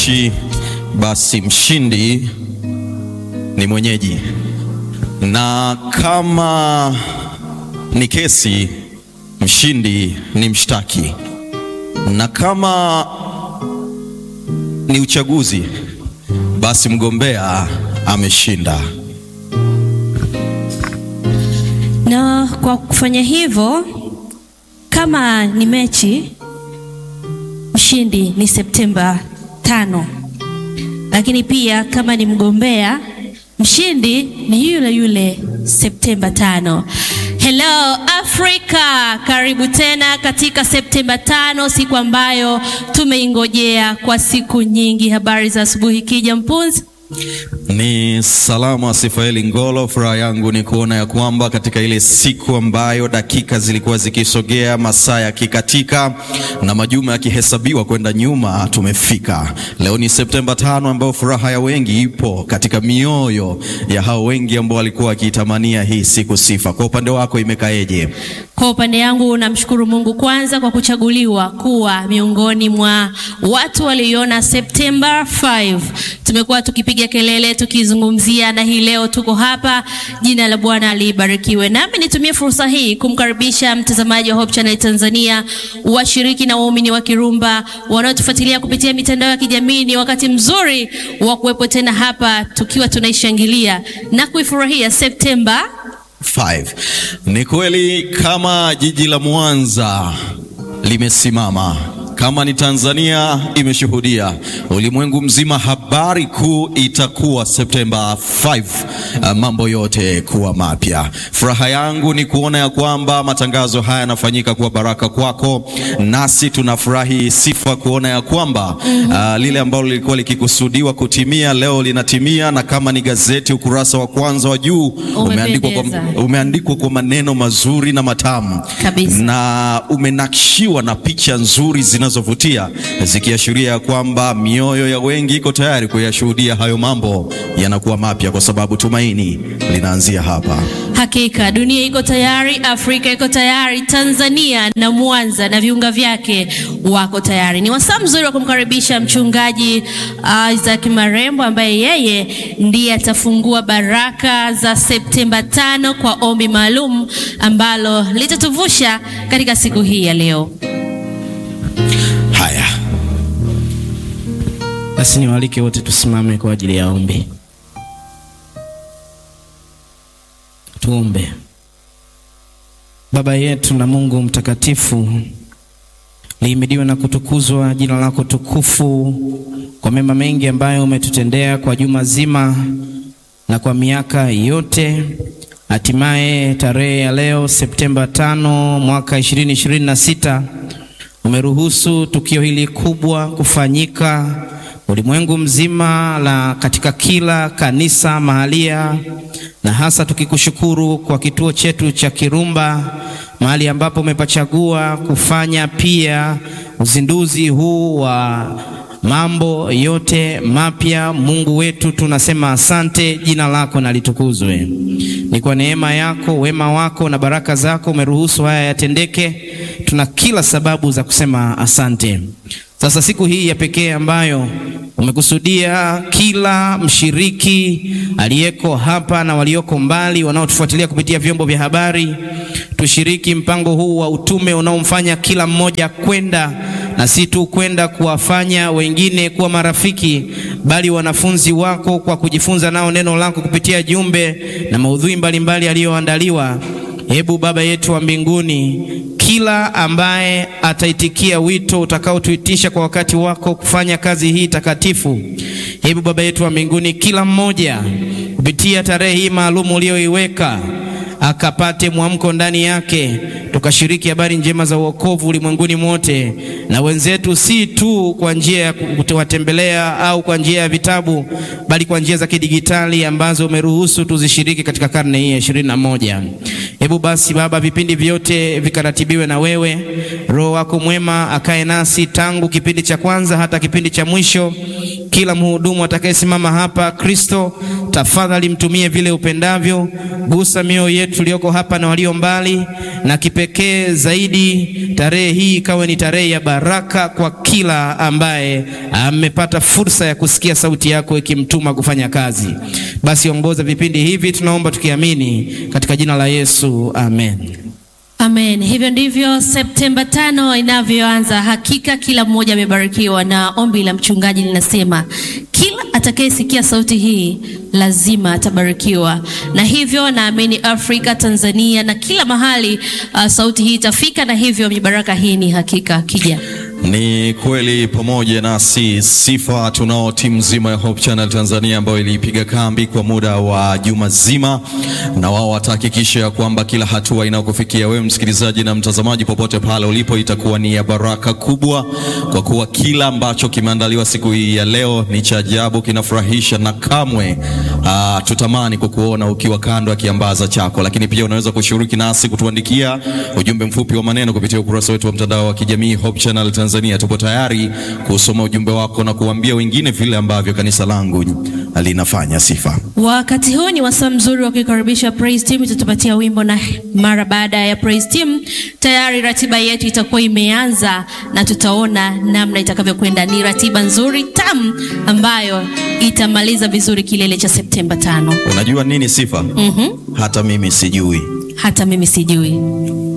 Chi, basi mshindi ni mwenyeji, na kama ni kesi, mshindi ni mshtaki, na kama ni uchaguzi, basi mgombea ameshinda. Na kwa kufanya hivyo, kama ni mechi, mshindi ni Septemba tano, lakini pia kama ni mgombea, mshindi ni yule yule Septemba tano. Hello Africa, karibu tena katika Septemba tano, siku ambayo tumeingojea kwa siku nyingi. Habari za asubuhi, Kija Mpunzi. Ni salama Sifaeli Ngolo. Furaha yangu ni kuona ya kwamba katika ile siku ambayo dakika zilikuwa zikisogea, masaa yakikatika na majuma yakihesabiwa kwenda nyuma, tumefika. Leo ni Septemba tano, ambayo furaha ya wengi ipo katika mioyo ya hao wengi ambao walikuwa wakiitamania hii siku. Sifa, kwa upande wako imekaeje? Kwa upande yangu namshukuru Mungu kwanza kwa kuchaguliwa kuwa miongoni mwa watu walioiona Septemba 5. Tumekuwa tukipiga kelele tukizungumzia, na hii leo tuko hapa. Jina la Bwana libarikiwe. Nami nitumie fursa hii kumkaribisha mtazamaji wa Hope Channel Tanzania, washiriki na waumini wa Kirumba wanaotufuatilia kupitia mitandao ya kijamii. Ni wakati mzuri wa kuwepo tena hapa tukiwa tunaishangilia na kuifurahia Septemba 5. Ni kweli kama jiji la Mwanza limesimama, kama ni Tanzania imeshuhudia, ulimwengu mzima, habari kuu itakuwa Septemba 5, uh, mambo yote kuwa mapya. Furaha yangu ni kuona ya kwamba matangazo haya yanafanyika kuwa baraka kwako, nasi tunafurahi sifa kuona ya kwamba uh, lile ambalo lilikuwa likikusudiwa kutimia leo linatimia, na kama ni gazeti ukurasa wa kwanza wa juu umeandikwa kwa, Umependeza. umeandikwa kwa maneno mazuri na matamu Kabisa. na umenakshiwa na picha nzuri zinazovutia zikiashiria ya kwamba mioyo ya wengi iko tayari kuyashuhudia hayo mambo yanakuwa mapya, kwa sababu tumaini linaanzia hapa. Hakika dunia iko tayari, Afrika iko tayari, Tanzania na Mwanza na viunga vyake wako tayari. Ni wasaa mzuri wa kumkaribisha mchungaji uh, Isaac Marembo ambaye yeye ndiye atafungua baraka za Septemba tano kwa ombi maalum ambalo litatuvusha katika siku hii ya leo. Haya, Basi niwaalike wote tusimame kwa ajili ya ombi. Tuombe. Baba yetu na Mungu mtakatifu, lihimidiwe na kutukuzwa jina lako tukufu kwa mema mengi ambayo umetutendea kwa juma zima na kwa miaka yote. Hatimaye tarehe ya leo Septemba tano mwaka 2026 umeruhusu tukio hili kubwa kufanyika ulimwengu mzima la katika kila kanisa mahalia, na hasa tukikushukuru kwa kituo chetu cha Kirumba, mahali ambapo umepachagua kufanya pia uzinduzi huu wa mambo yote mapya. Mungu wetu, tunasema asante, jina lako na litukuzwe. Ni kwa neema yako, wema wako na baraka zako umeruhusu haya yatendeke. Tuna kila sababu za kusema asante. Sasa siku hii ya pekee ambayo umekusudia kila mshiriki aliyeko hapa na walioko mbali wanaotufuatilia kupitia vyombo vya habari, tushiriki mpango huu wa utume unaomfanya kila mmoja kwenda na si tu kwenda kuwafanya wengine kuwa marafiki, bali wanafunzi wako kwa kujifunza nao neno lako kupitia jumbe na maudhui mbalimbali yaliyoandaliwa. Hebu Baba yetu wa mbinguni, kila ambaye ataitikia wito utakaotuitisha kwa wakati wako kufanya kazi hii takatifu, hebu Baba yetu wa mbinguni, kila mmoja kupitia tarehe hii maalum uliyoiweka akapate mwamko ndani yake, tukashiriki habari njema za wokovu ulimwenguni mote, na wenzetu, si tu kwa njia ya kuwatembelea au kwa njia ya vitabu, bali kwa njia za kidigitali ambazo umeruhusu tuzishiriki katika karne hii ya ishirini na moja. Hebu basi Baba, vipindi vyote vikaratibiwe na wewe. Roho wako mwema akae nasi tangu kipindi cha kwanza hata kipindi cha mwisho, kila mhudumu atakayesimama hapa. Kristo, tafadhali mtumie vile upendavyo, gusa mioyo yetu tuliyoko hapa na walio mbali, na kipekee zaidi tarehe hii ikawe ni tarehe ya baraka kwa kila ambaye amepata fursa ya kusikia sauti yako ikimtuma kufanya kazi. Basi ongoza vipindi hivi, tunaomba tukiamini katika jina la Yesu, amen. Amen. Hivyo ndivyo Septemba tano inavyoanza. Hakika kila mmoja amebarikiwa, na ombi la mchungaji linasema kila atakayesikia sauti hii lazima atabarikiwa, na hivyo naamini Afrika, Tanzania na kila mahali uh, sauti hii itafika, na hivyo mibaraka hii ni hakika kija Ni kweli pamoja nasi sifa tunao timu nzima ya Hope Channel Tanzania ambayo ilipiga kambi kwa muda wa juma zima, na wao watahakikisha ya kwamba kila hatua inayokufikia wewe msikilizaji na mtazamaji popote pale ulipo itakuwa ni ya baraka kubwa, kwa kuwa kila ambacho kimeandaliwa siku hii ya leo ni cha ajabu, kinafurahisha na kamwe aa, tutamani kukuona ukiwa kando ya kiambaza chako. Lakini pia unaweza kushiriki nasi kutuandikia ujumbe mfupi wa maneno kupitia ukurasa wetu wa mtandao wa kijamii Hope Channel Tanzania. Tupo tayari kusoma ujumbe wako na kuambia wengine vile ambavyo kanisa langu linafanya. Sifa Wakati huu ni wasaa mzuri wa kuikaribisha praise team. Itatupatia wimbo na mara baada ya praise team, tayari ratiba yetu itakuwa imeanza na tutaona namna itakavyokwenda. Ni ratiba nzuri tamu ambayo itamaliza vizuri kilele cha Septemba tano. unajua nini Sifa? Mhm. Hata mimi sijui. Hata mimi sijui.